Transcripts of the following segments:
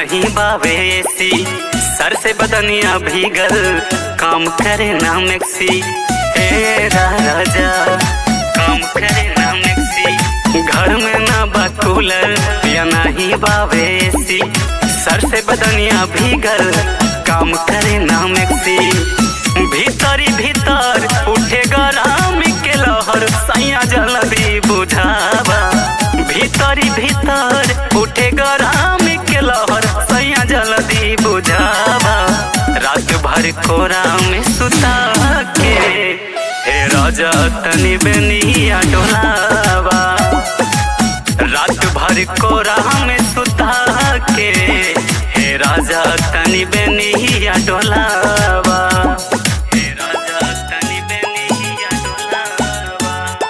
नहीं बावे एसी सर से बदनिया भीगल काम करे ना मैक्सी हे रा राजा काम करे ना मैक्सी घर में ना बा कूलर या नहीं बावे एसी सर से बदनिया भीगल काम करे ना मैक्सी भीतरी भीतर उठे गरम के लहर सैया जल्दी बुझावा भीतरी भीतर उठे गरम के लहर सैया जल्दी बुझावा रात भर कोरा में सुता के हे राजा तनी बेनिया डोलावा रात भर कोरा में सुता के हे राजा तनी बेनिया डोलावा हे राजा तनी बेनिया डोलावा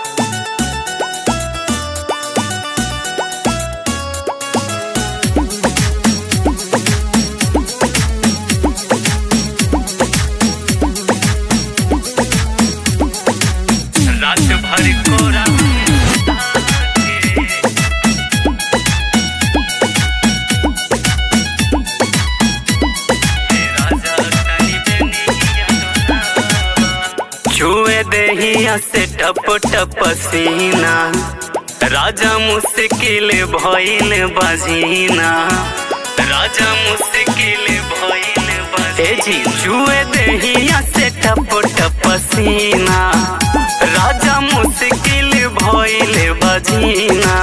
रात भर कोरा छुए देहिया से टप टप सीना राजा मुश्किल भइल बजीना राजा मुश्किल भइल बजी छुए देहिया से टप टप सीना राजा मुश्किल भइल बजीना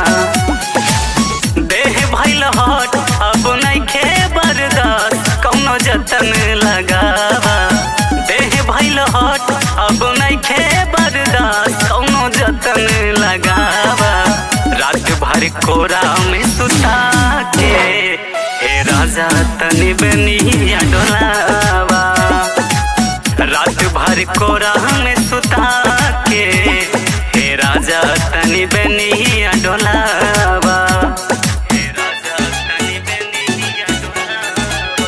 देह भइल हट अब नइखे बर्दाश्त कौनो जतन लगावा देह भइल हट अब नइखे बर्दाश्त कौनो जतन लगावा रात भर कोरा में सुता के हे राजा तनी बनिया डोलावा रात भर कोरा में सुता के हे राजा तनी बनिया डोलावा हे राजा तनी बनिया डोलावा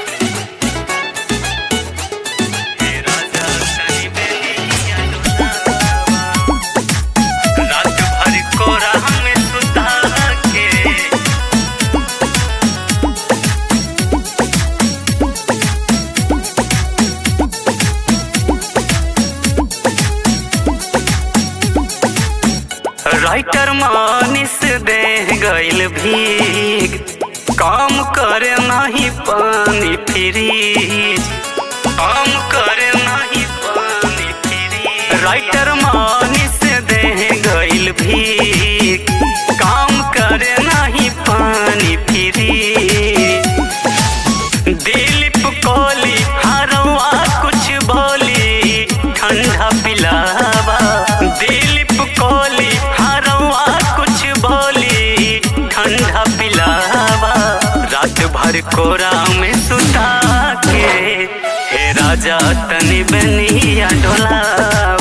हे राजा तनी बनिया डोलावा रात भर कोरा में सुता के राइटर मानिस दे गइल भीग काम करे नहीं पानी फ्रीज काम करे नहीं पानी फ्रीज राइटर मानिस दे गइल भीग काम करे नहीं पानी फ्रीज दिलीप कोहली हरवा कुछ बोली ठंडा पिलावा दिलीप कोहली हरवा कुछ बोली ठंडा पिलावा रात भर कोरा में सुता के हे राजा तनी बनिया डोलावा